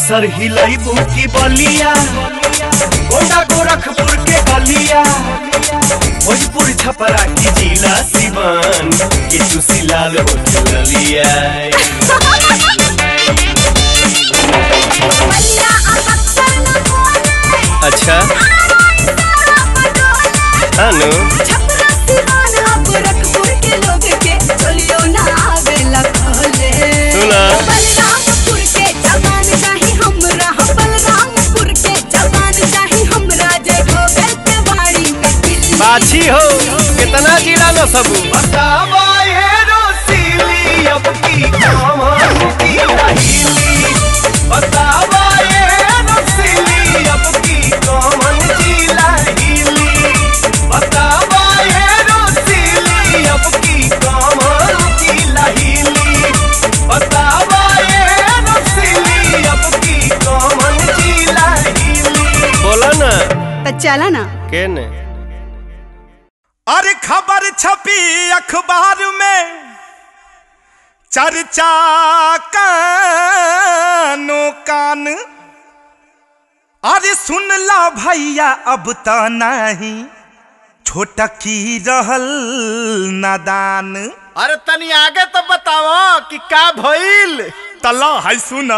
बक्सर हिलैबू की बलिया गोंडा गोरखपुर के गलिया भोजपुर छपरा की जिला सिवान के चुसी लाल हो चलिया अच्छा अनु सुना बाछी हो कितना जिला न सबू बतावा ये रोसीली अब की कहां की रहीली बतावा ये रोसीली अब की कौन जिला हीली बतावा ये रोसीली अब की कौन जिला हीली बतावा ये रोसीली अब की कौन जिला हीली बोला ना चला ना के ने अरे खबर छपी अखबार में चर्चा कानो कान अरे सुन ला भैया अब त नहीं छोटा की रहल नादान अरे तनी आगे तो बताओ कि का भइल तला है सुना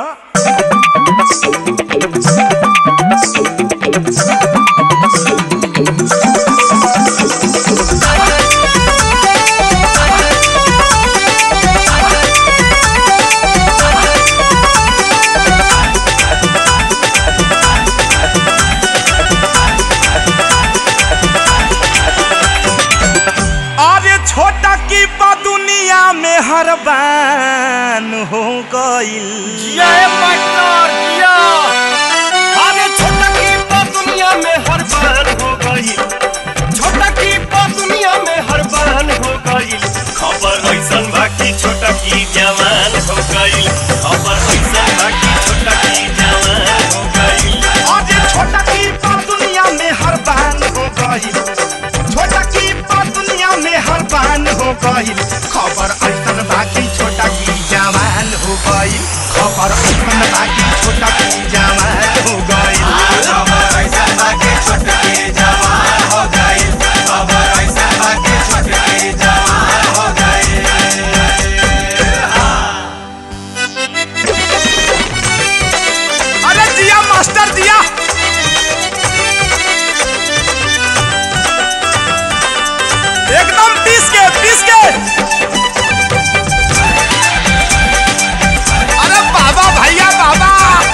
अरे छोटा की बा दुनिया में हर बान हो गईल जय पार्टनर जिया अरे छोटा की बात दुनिया में हर बार हो गई छोटा की बात दुनिया में हर बार हो गई खबर ऐसन बाकी छोटा की जवान हो गई खबर ऐसन बाकी छोटा की जवान हो गई अरे छोटा की बा दुनिया में हर बान हो गईल छोटा की बा दुनिया में हर बान हो गईल खबर ऐसन बाकी छोटा की जवान हो गईल खबर ऐसन बाकी छोटा की जवान हो गईल खबर ऐसन बाकी छोटा की जवान हो गई खबर ऐसन बाकी छोटा की जवान हो गई अरे दिया मास्टर दिया एकदम पीस के पीस के अरे बाबा भैया बाबा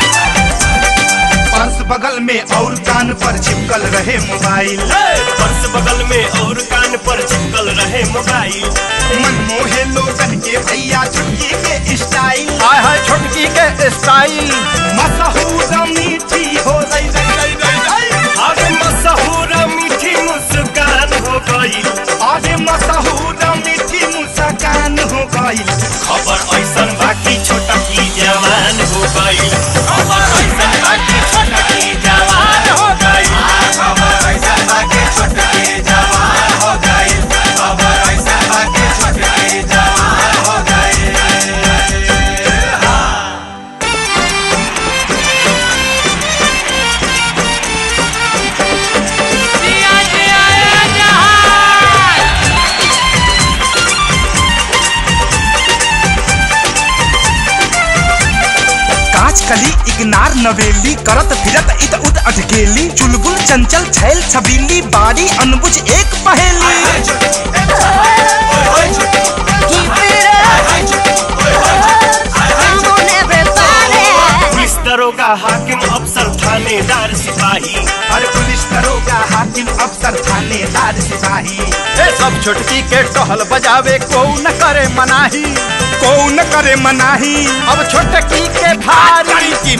पर्स बगल में और कान पर चिपकल रहे मोबाइल पर्स बगल में और कान पर चिपकल रहे मोबाइल मन मोहे लोगन के भैया छुटकी के स्टाइल हाय हाय छोटकी के स्टाइल मशहूर मीठी हो रही रही रही रही रही अरे मशहूर मीठी मुस्कान हो गई अरे मशहूर मीठी मुस्कान हो गई खबर ऐसन बाकी छोटा की जवान हो गई खबर ऐसन बाकी छोटा की जवान हो गई खबर ऐसन बाकी छोटा की जवान हो गई खबर ऐसन बाकी छोटा की जवान हो गई काच कली इग्नार नवेली करत फिरत इत उत अटकेली चुलबुल चंचल छैल छबीली बारी अनबुझ एक पहेली पुलिस दरोगा हाकिम अफसर थानेदार सिपाही अरे पुलिस दरोगा हाकिम अफसर थानेदार सिपाही ए सब छोटकी के टहल बजावे को न करे मनाही कौन करे मनाही अब छोटकी के भारी की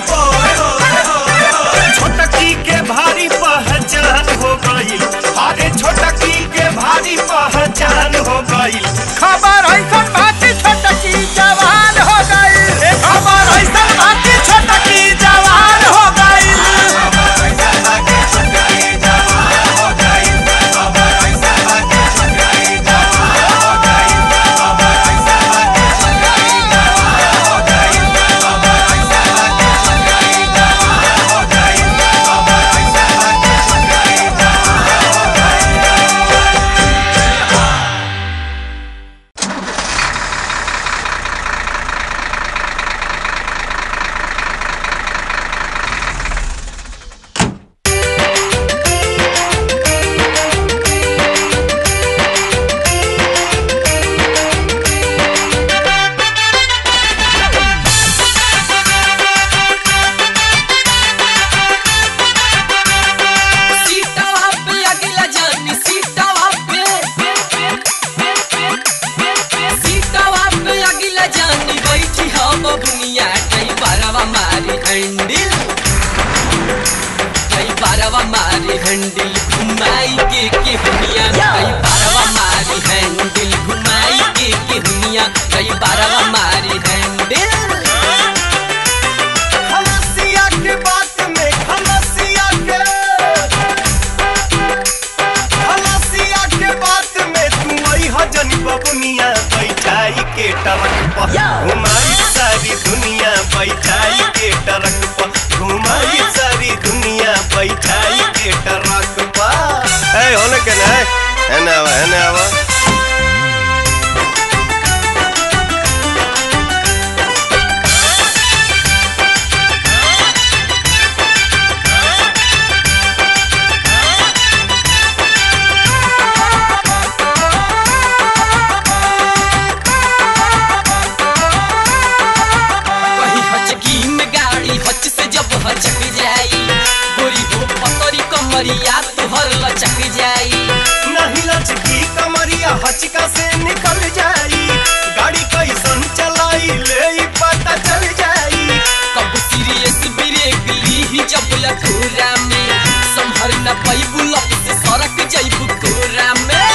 छोटकी के भारी पहचान हो गई अरे छोटकी के भारी पहचान हो गई खबर ऐसन बाकी छोटकी जवान हो गई खबर ऐसन बाकी छोटकी जवान हो गई खबर ऐसन बाकी छोटकी जवान हो गई खबर ऐसन बाकी छोटकी जवान हो गई खबर ऐसन बाकी छोटकी जवान हो गई खबर ऐसन बाकी छोटकी बारवा मारी हैंडल घुमाई के के हुनिया कई बारवा मारी हैंडल घुमाई के के हुनिया कई बारवा मारी हैंडल खलसिया के बात में खलसिया के खलसिया के बात में तू आई हजन बबुनिया बैठाई के टरक पर घुमाई सारी दुनिया बैठाई के टरक पर घुमाई सारी दुनिया बैठाई के टरक पर ए होने के ना है ना आवा है ना आवा कहीं हचकी में गाड़ी हच से जब हचक जाई गोरी हो पतरी कमरिया तुहर लचक जाई नहीं लचकी कमरिया हचका से निकल जाई गाड़ी कैसन चलाई ले ई पता चल जाई कब सीरियस ब्रेक ली जब लखोरा में संभर न पैबू लप से सड़क जैबू कोरा में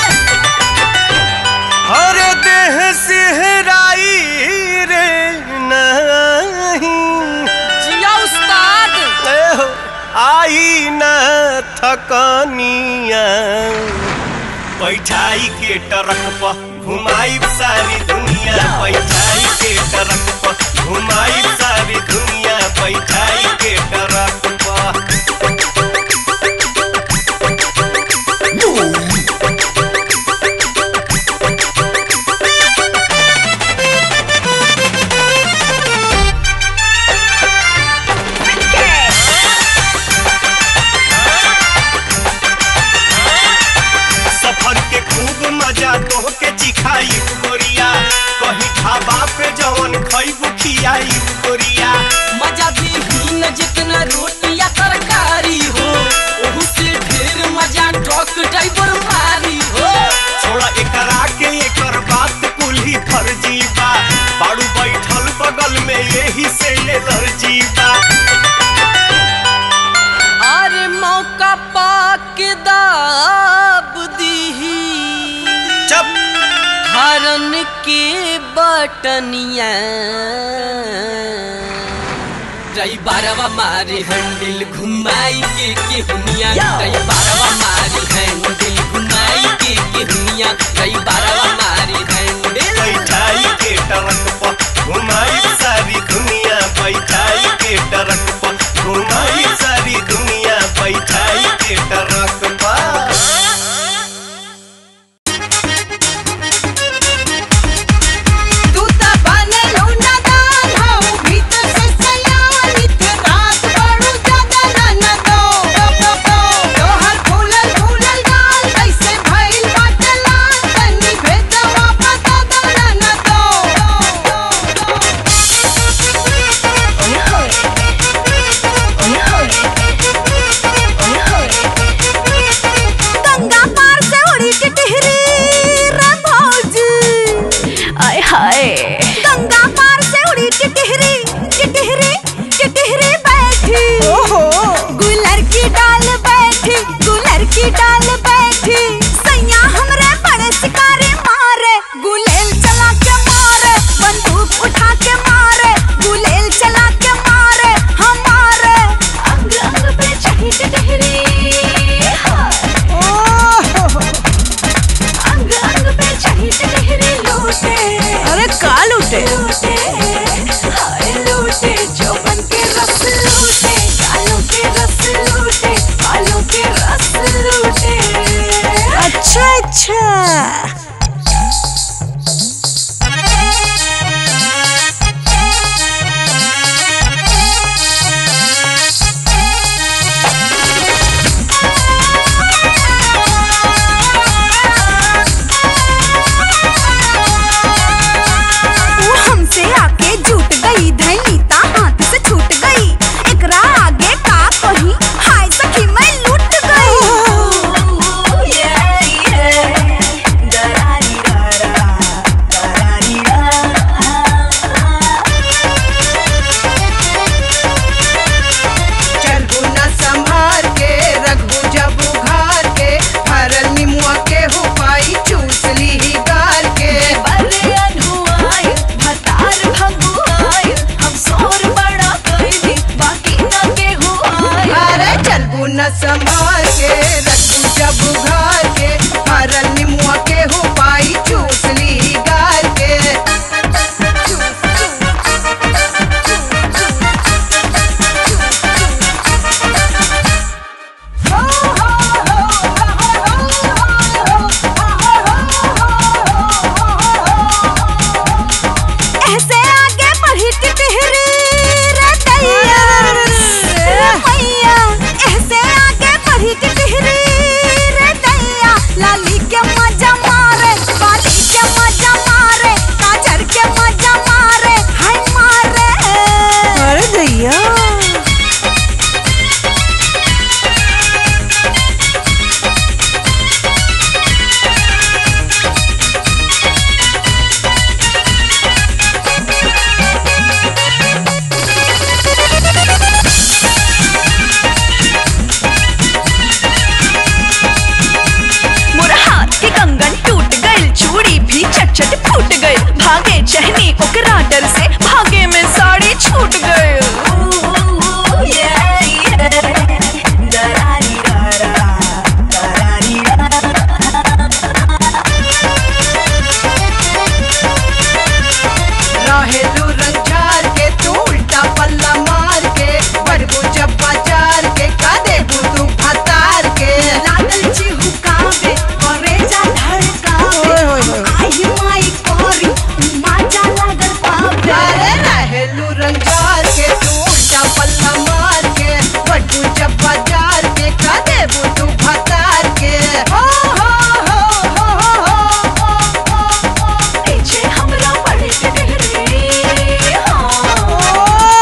हर देह सिहराई रे नहीं जिया उस्ताद ए हो, आई न थकनिया बैठाई के टरक पर घुमाई सारी दुनिया बैठाई के टरक पर घुमाई सारी दुनिया बैठाई के टरक पर सफर के खूब मजा तो के चिखाई गोरिया कहीं ढाबा पे जवन खइबू खियाई गोरिया मजा भी ही न जितना रोटी या तरकारी हो ओहू से ढेर मजा ट्रक ड्राइवर मारी हो छोड़ा एकरा के एकर बात कुल्ही फर्जी बा बाड़ू बैठल बगल में यही से एलर्जी बा अरे मौका पाक दाब दीही जब हरन के बटनिया रई बारवा मारी हैंडल घुमाई के के हुनिया रई बारवा मारी हैंडल घुमाई के के हुनिया रई बारवा मारी हैंडल बैठाई के टरक पर घुमाई सारी दुनिया बैठाई के टरक पर घुमाई सारी दुनिया बैठाई के टरक पर तू त बनेलू नदान हो भीतर से सयानित रात बड़ू ज्यादा न दो तोहर फूलल फूलल गाल कैसे भइल बाटे लाल तनी भेदवा पता दो न दो न संभाल के रखू जब उघार के हरल निमुआ के हो पाई चूस ली गार के ऐसे आगे बढ़ी टिटहरी रे दैया रे मैया ऐसे आगे बढ़ी टिटहरी रे दैया लाली के मजा मारे बाली के मजा मारे काजर के मजा मारे हाय मारे अरे दैया मोर हाथ के कंगन टूट गइल चूड़ी भी चट चट फूट गइल भागे चहनी ओकरा डर से भागे में साड़ी छूट गइल रहे तू रंगार के तू उल्टा पल्ला मार के बढ़बू जब बाजार के का देबू तू फतार के लागल चिहुकावे करेजा धड़कावे आई माई कोरी माजा लागल पावे अरे रहे लू रंगार के तू उल्टा पल्ला मार के बढ़बू जब बाजार के का देबू तू फतार के हो हो हो हो हो हो हो नीचे हमरा पड़े टिटहरी हाँ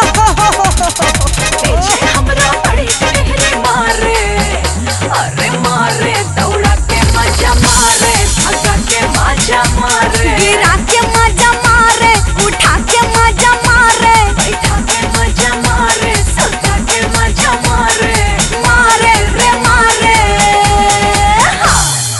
नीचे हमरा पड़े टिटहरी मारे अरे मारे दौड़ा के मजा मारे भगा के मजा मारे गिरा के मजा मारे उठा के मजा मारे बैठा के मजा मारे सजा के मजा मारे मारे रे मारे हाँ।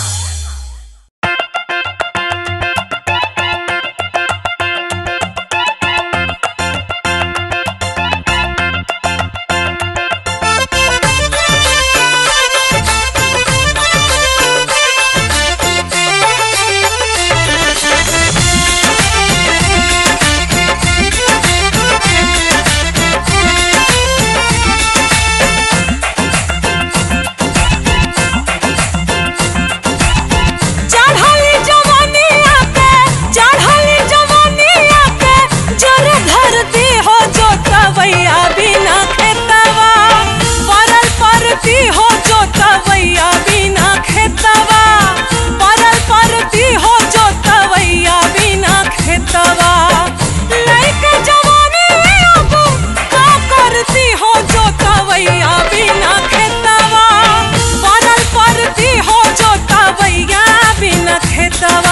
चढ़ली जवानी आके चढ़ली जवानी आके जर धरती हो जो तवैया बिना खेतवा परल परती हो जो तवैया बिना खेतवा परल परती हो जो तवैया बिना खेतवा लइके जवानी अब का करती हो जो तवैया बिना खेतवा परल परती हो जो तवैया बिना खेतवा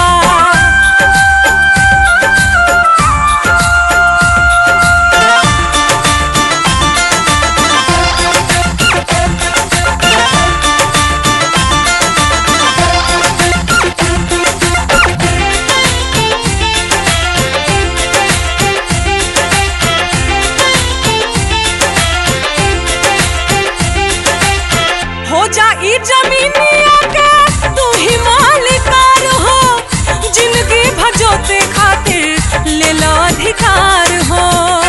हो जा ई जमीनिया के तू ही मालिकार हो जिंदगी भजोते खातिर ले लो अधिकार हो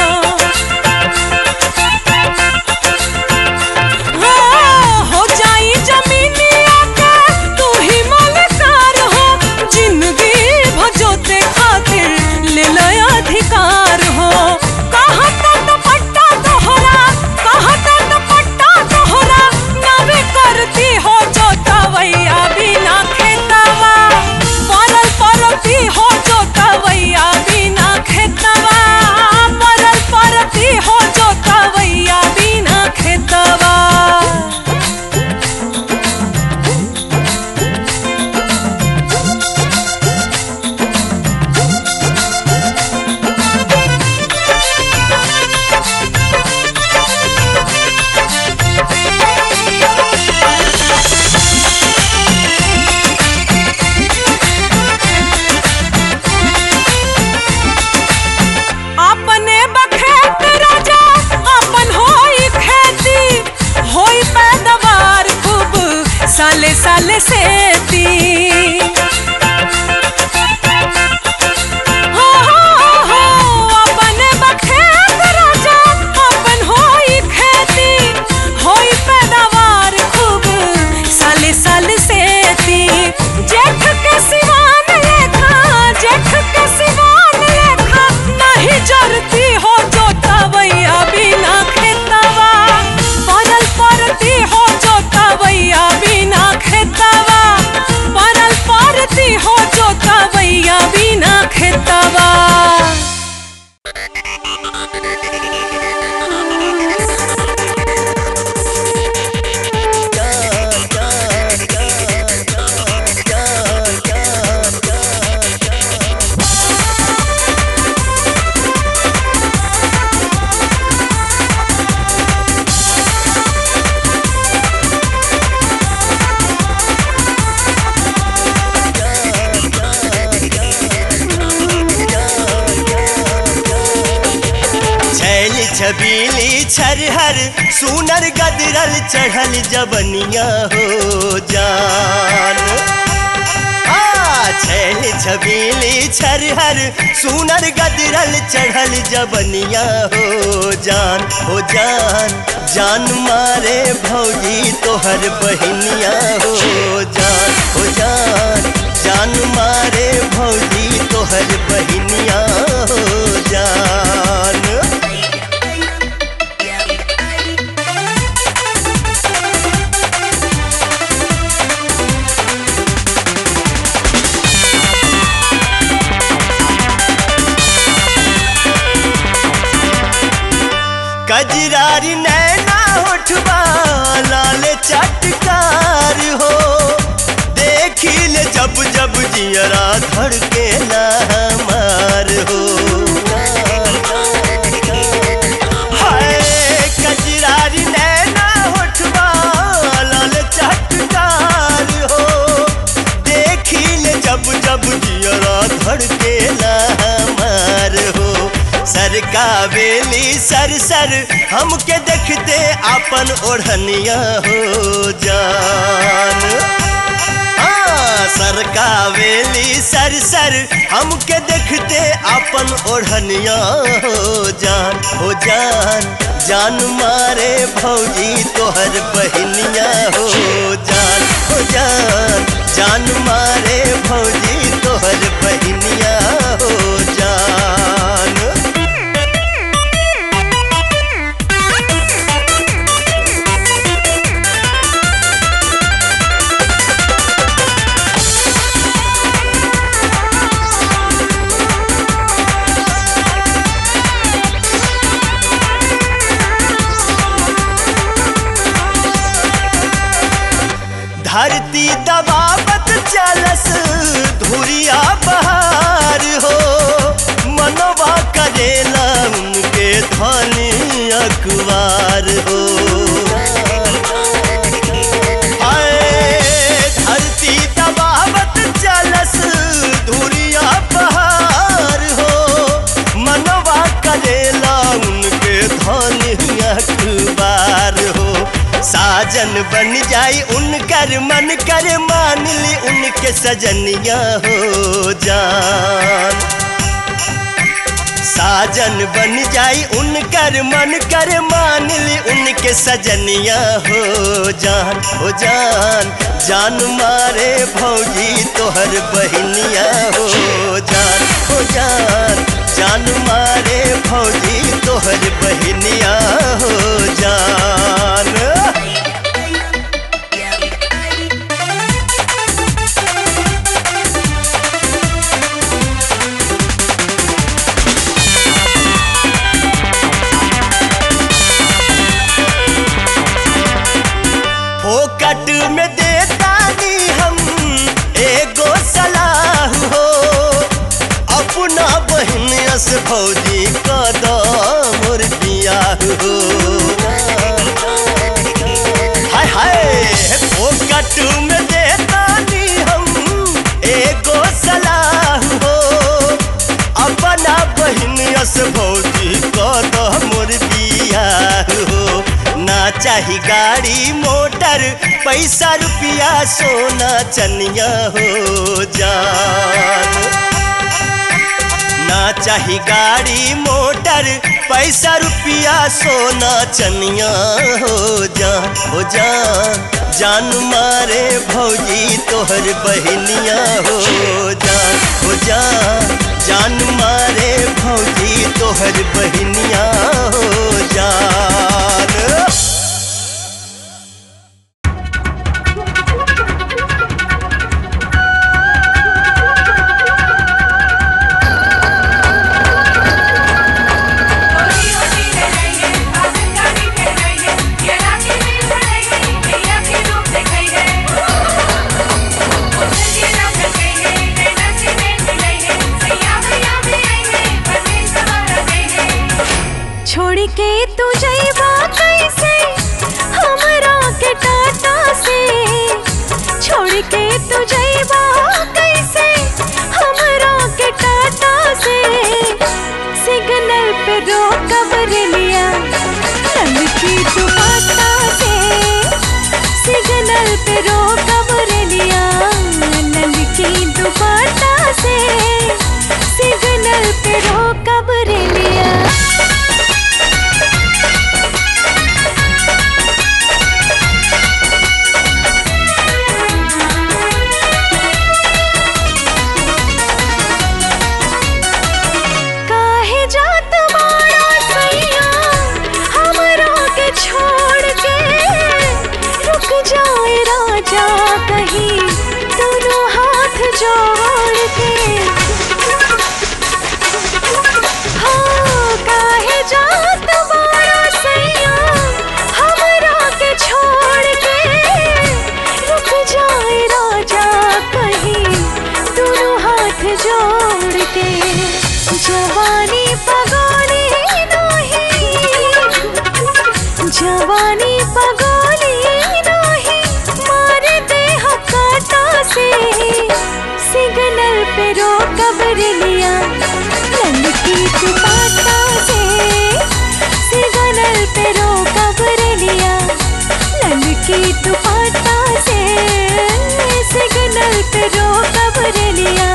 हो, हो जाई जमीनिया के तू ही मालिकार हो जिंदगी भजोते खातिर ले लो अधिकार हो कहाँ तक पट्टा तोहरा कहाँ तक पट्टा तोहरा नवे करती हो जो तवैया बिना खेतवा परल परती हो जो तवैया बिना खेतवा सेती हो हो हो अपन बखेत राजा अपन होई खेती होई पैदावार खूब साले साल सेती जेठ के सिवान लेखा जेठ के सिवान लेखा नहीं जरती हो जोतवैया बिना खेतवा परल परती हो जोतवैया बिना खेतवा परल परती हो जोतवैया बिना खेतवा छैल छबीली छरहर सुनर गदरल चढ़ल जबनिया हो जान आ, छैल छबीली छरहर सुनर गदरल चढ़ल जबनिया हो जान हो जान जान मारे भौजी तोहर बहिनिया हो जान हो जान जान मारे भौजी तोहर बहिनिया हो जान कजरारी नैना उठवा लाल चटकार हो देखिल जब जब जियरा धड़के ना हमार हो हाय कजरारी नैना उठवा लाल चटकार हो देखिल जब जब जियरा धड़के ना हमार हो सर का बेली सर सर हमके देखते अपन ओढ़निया हो जान हाँ, सर का बेली सर सर हमके देखते अपन ओढ़निया हो जान हो जान जान मारे भौजी तोहर बहिनिया हो जान हो जान जान मारे भौजी तोहर बहिनिया हो जान धरती दबावत चलस धुरिया बहार हो मनवा करेला उनके धनी अखबार हो हाय, धरती दबावत चलस धुरिया बहार हो मनवा करेला उनके धनी अखबार हो साजन बन जाई उनकर मन कर मान ली उनके सजनिया हो जान साजन बन जाई उनकर मन कर मान ली उनके सजनिया हो जान हो जान जान मारे भौजी तोहर बहिनिया हो जान हो जान जान मारे भौजी तोहर बहिनिया हो जान फोकट में देता नी हम एगो सलाह हो अपना बहन से भौजी कदम और बियाह हो हाय हाय फोकट में देता नी हम एगो सलाह हो अपना बहन से भौजी कदम और बियाह हो ना चाही गाड़ी मोटर पैसा रुपया सोना चनिया हो जान ना चाही गाड़ी मोटर पैसा रुपया सोना चनिया हो जा हो जा जान मारे भौजी तोहर बहनिया हो जा हो जा जान मारे भौजी तोहर बहनिया हो जान छोड़ के तू जइबा कैसे हमरा के टाटा से छोड़ के तू जइबा कैसे हमरा के टाटा से सिग्नल पे रोकब रेलिया ललकी दुपट्टा से सिग्नल पे रोकब रेलिया ललकी दुपट्टा से सिग्नल पे रोकब रेलिया काहे जात मारा सैया हमरा के छोड़ के रुक जाए राजा कहीं दोनों हाथ जोड़ के हाँ काहे जात मारा सैया हमरा के छोड़ के रुक जाए राजा कहीं दोनों हाथ जोड़ के जवानी पगोली नहीं जवानी पगोली नहीं मार दे हकाटा से सिग्नल पे रोकब रेलिया ललकी दुपट्टा से सिग्नल पे रोकब रेलिया ललकी दुपट्टा से सिग्नल पे रोकब रेलिया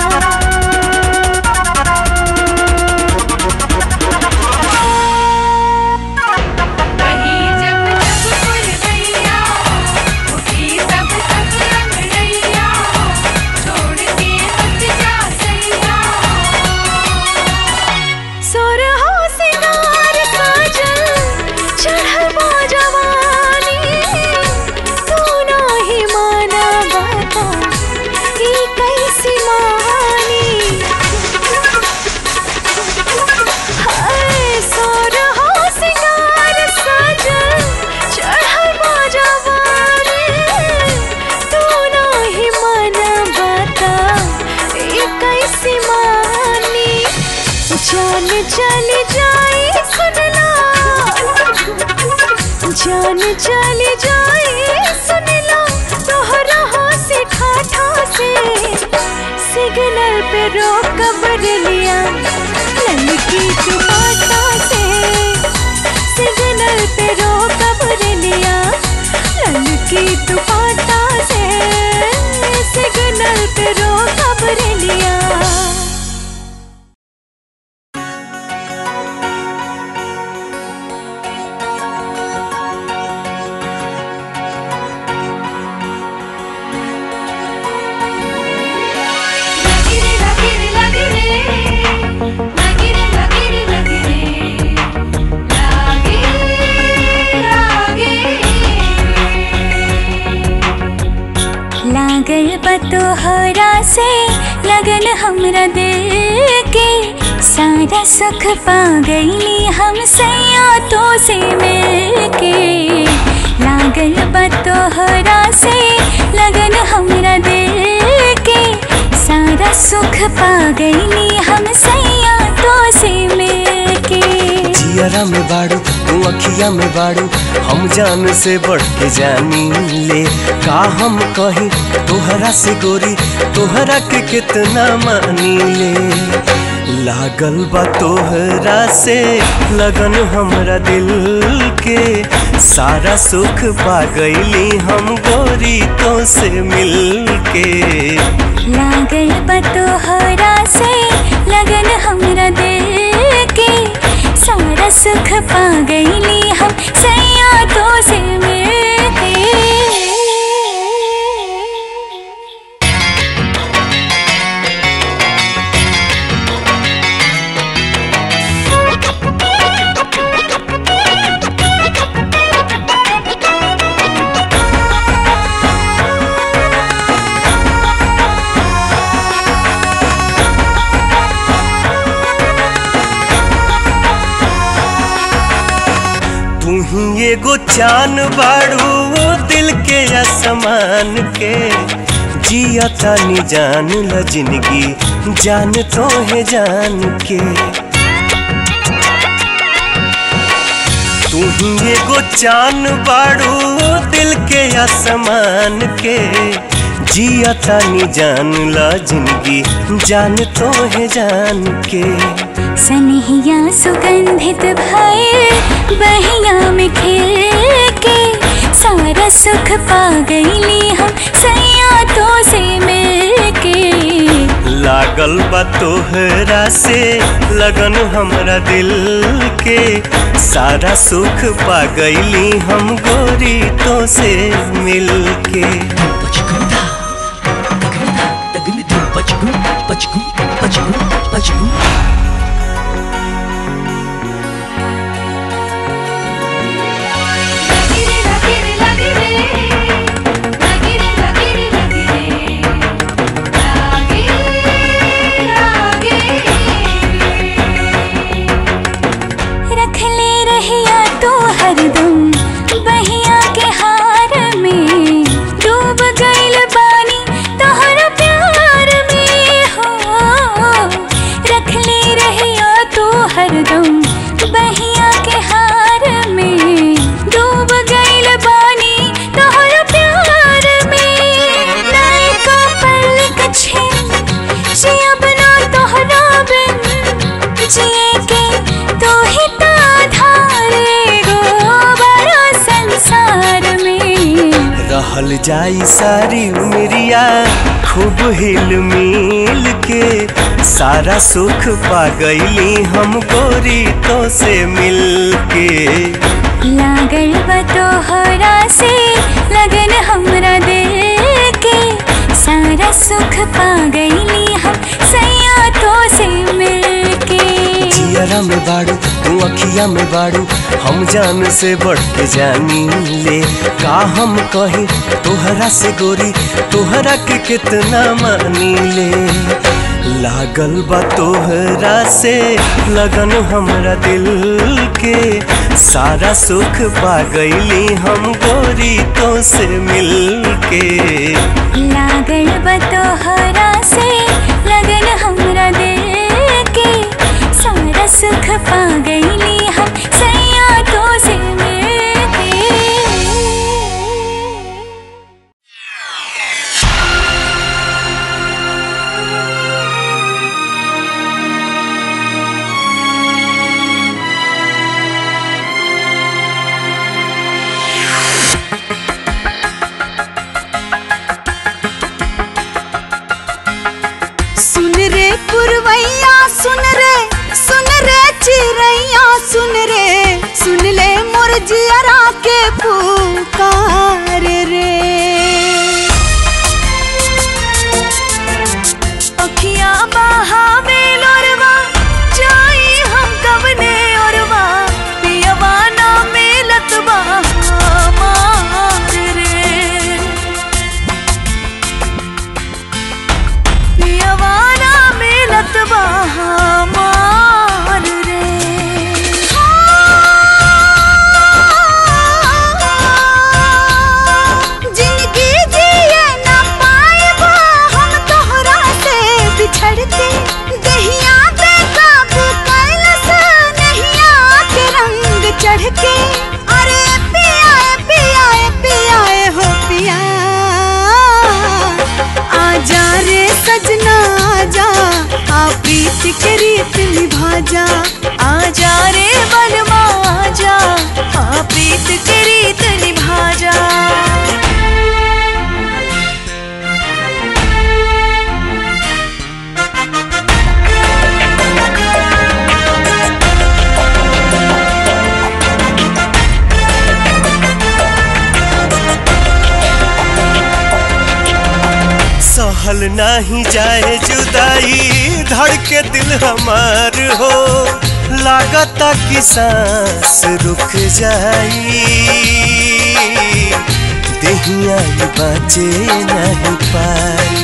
सोर हो सिंगार काजल चढ़बो जवानी तू नाही माना बाता ई कैसी मानी हाय सोर हो सिंगार काजल चढ़बो जवानी तू नाही माना बाता ई कैसी मानी जान चली जाए सुनला जान चली जाए सुनला तोहरा हो से ठाठा से सिग्नल पे रोकब रेलिया ललकी दुपट्टा से सिग्नल पे रोकब रेलिया ललकी दुपट्टा से सिग्नल पे रोकब रेलिया लागल बतोहरा से लगन हमरा दिल के सारा सुख पा गईली हम सैया तो से मिल के लागल बतोहरा से लगन हमरा दिल के सारा सुख पा गईली हम सैया तो से मिल के जियरा में बाड़ू तू अखिया में बाड़ू हम जान से बढ़ के जानी ले का हम कही तोहरा से गोरी तोहरा के कितना मानी ले लागल बा तोहरा से लगन हमरा दिल के सारा सुख पा गईली हम गोरी तो से मिल के लागल बतोहरा से लगन हमरा दिल के सारा सुख पा गईली हम सैया तो से मिलके तू ही एगो चान बाड़ू दिल के असमान के जिया तानी जान ल जिंदगी जान तो है जान के तू ही एगो चान बाड़ू दिल के आसमान के जिया तानी जान ला जिंदगी जान तो है जान के सनहिया सुगंधित भय बहिया में खिल के सारा सुख पा गईली हम सैया तो से मिल के लागल बा तोहरा से लगन हमरा दिल के सारा सुख पा गईली हम गोरी तो से मिल के रख ले रहिया तू हरदम बहिया के हार में डूब गइल बानी तोहर प्यार में हो रख ले रहिया तू हरदम बहिया के हार में डूब गइल बानी तोहर प्यार में नायका पलक छे जिया बना तोहरा बिन जिए के तो ही आधार गो बड़ा संसार में रहल जाई सारी उमरिया खूब हिल मिल के सारा सुख पा गईली हम गोरी तो से मिल के लागल बा तोहरा से लगन हमरा दिल के सारा सुख पा गईली हम सैया तो से मिल के जियरा में बाड़ू तू अखिया में बाड़ू हम जान से बढ़ के जानी ले का हम कही तोहरा से गोरी तोहरा के कितना मानी ले लागल बा तोहरा से लगन हमरा दिल के सारा सुख पा गईली हम गोरी तो से मिल के लागल बा तोहरा से लगन हमरा दिल के सारा सुख पा गईली हम सैया तो से मिल के सुन रे पुरवैया सुन रे सुन रे चिड़ैया सुन रे सुन ले मोर जियरा के पुकार रे अखियां बहावे लोरवा जाई हम कवने ओरवा पियवा ना मिलत बा हमार रे पियवाना मिलत बा हमार रे जिंदगी जिए ना पाएबा हम तोहरा से बिछड़ के दहिया बेकाबू कैलस नहिया के रंग चढ़ के अरे पिया पिया पिया हो पिया आजा रे सजना आजा आ प्रीत के रीत निभा जा आजा रे बलवा जा हाँ प्रीत के रीत निभा जा सहल नाही जाए जुदाई धड़के दिल हमार हो लागता कि सांस रुक जाई देहिया ये बाँचे नहीं पाई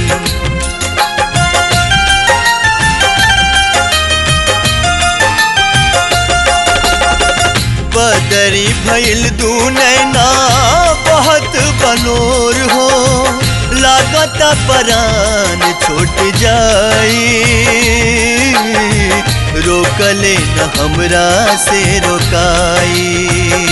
बदरी भइल दू नैना बहुत बनोर हो लागत परान छूट जाई रोकले न हमरा से रोकाई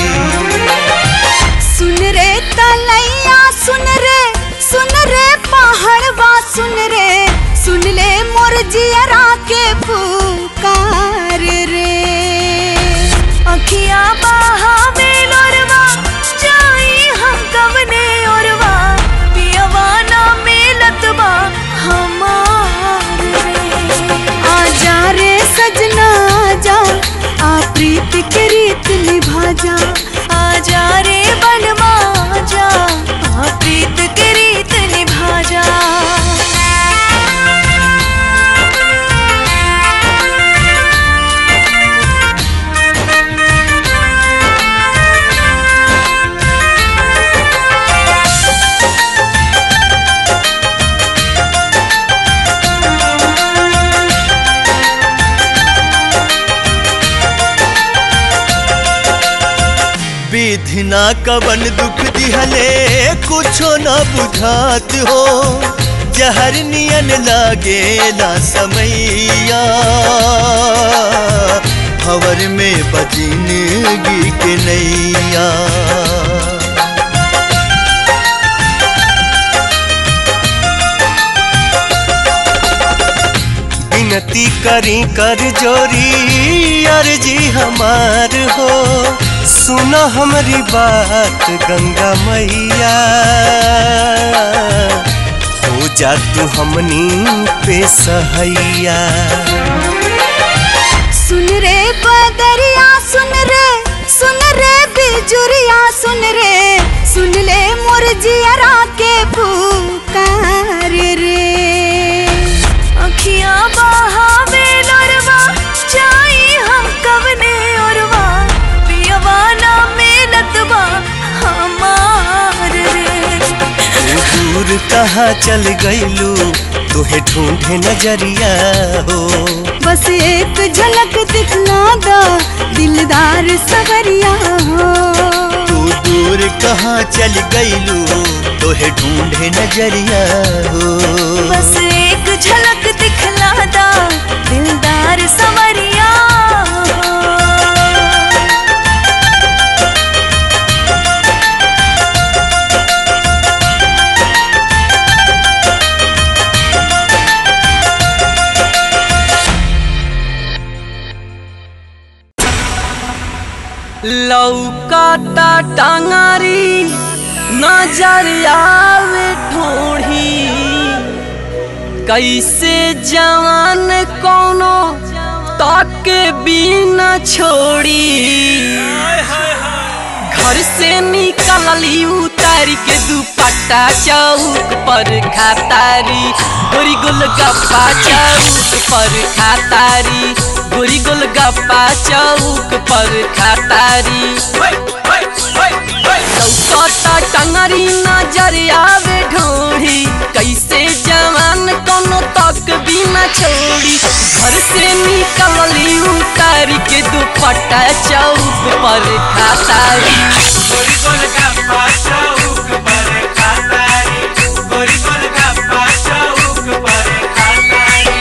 सुन रे तलैया सुन रे सुन रे पहाड़वा सुन रे सुन ले मोर जियरा के पुकार रे अखियाँ बहावे लोरवा जाई हम कवने ओरवा पियवा ना मिलत बा हमार रे आजा रे सजना आजा आ प्रीत के रीत निभा जा आजा रे बनवा जा हाँ प्रीत के रीत निभा जा विधि ना कवन दुख दिहले कुछो न बुझात हो जहर नियन लागे ना समैया भवर में बजिनगी के नैया विनती करी कर जोरी अर्जी हमार हो सुनो हमारी बात गंगा मैया हो जा तू हमनी पे सहैया सुन रे बदरिया सुन रे सुन रे बिजुरिया सुन रे सुन ले मोर जियरा के पुकार रे अखियाँ बहावे लोरवा जाई हम कवने ओरवा पियवा ना मिलत बा हमार रे तू दूर कहाँ चल गईलू तुहे ढूंढे नजरिया हो बस एक झलक दिखला दा दिलदार सवरिया हो तू दूर कहाँ चल गईलू तुहे ढूंढे नजरिया हो बस एक झलक दिखला दा दिलदार सवरिया लौकाता टांगारी नजर आवे ठोड़ी कैसे जवान कोनो ताके बिना छोड़ी घर से निकलली उतार के दुपट्टा चौक पर खातारी गोरी गोलगप्पा चौक पर खातारी गोरी गोलगप्पा चौक पर खातारी चौकता टंगरी नजर आवे ढोढ़ी कैसे जवान कोनो तक बिना छोड़ी घर से निकलली उतार के दुपट्टा चौक पर खातारी गोरी गोलगप्पा चौक पर खातारी गोरी गोलगप्पा चौक पर खातारी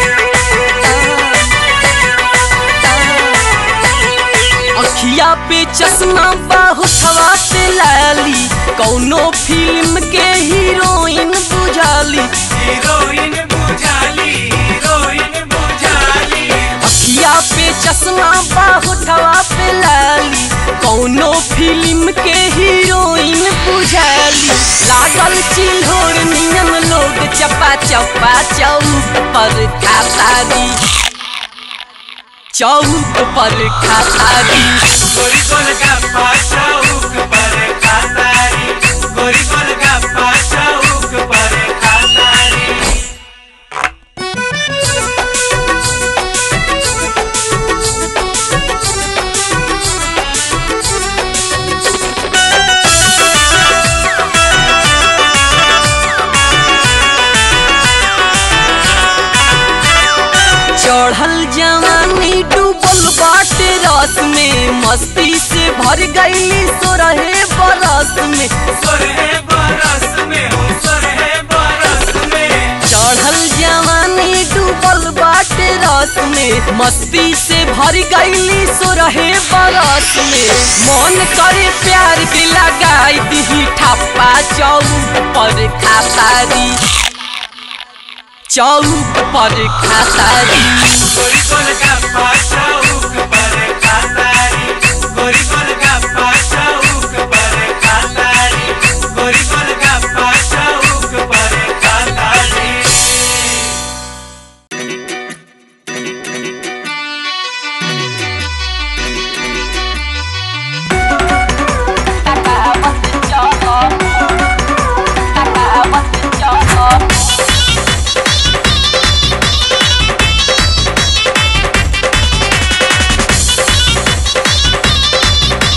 अखिया पे चश्मा बाहुथवा पे लाली कौनो फिल्म के हीरोइन बुझाली हीरोइन बुझाली हीरोइन बुझाली अखिया पे चश्मा बाहुथवा पे लाली कौनो फिल्म के हीरोइन बुझाली लागल चिल्होर नियम लोग चपा चपा चौक पर खातारी चौक पर खातारी गोरी गोलगप्पा चौक पर खातारी गोरी गोलगप्पा चौक पर खातारी चढ़ल जवानी डूबल बाटे रस में मस्ती से भर गईली सोरहे बरस में सोरहे बरस में हो सोरहे बरस में चढ़ल जवानी डूबल बाटे रस में मस्ती से भर गईली सोरहे बरस में मन करे प्यार के लगाई दी ठप्पा चौक पर खातारी चौक पर खातारी गोरी गोलगप्पा चौक पर खातारी गोरी गोलगप्पा चौक पर खातारी गोरी गोलगप्पा चौक पर खातारी चढ़ल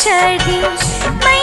चढ़ी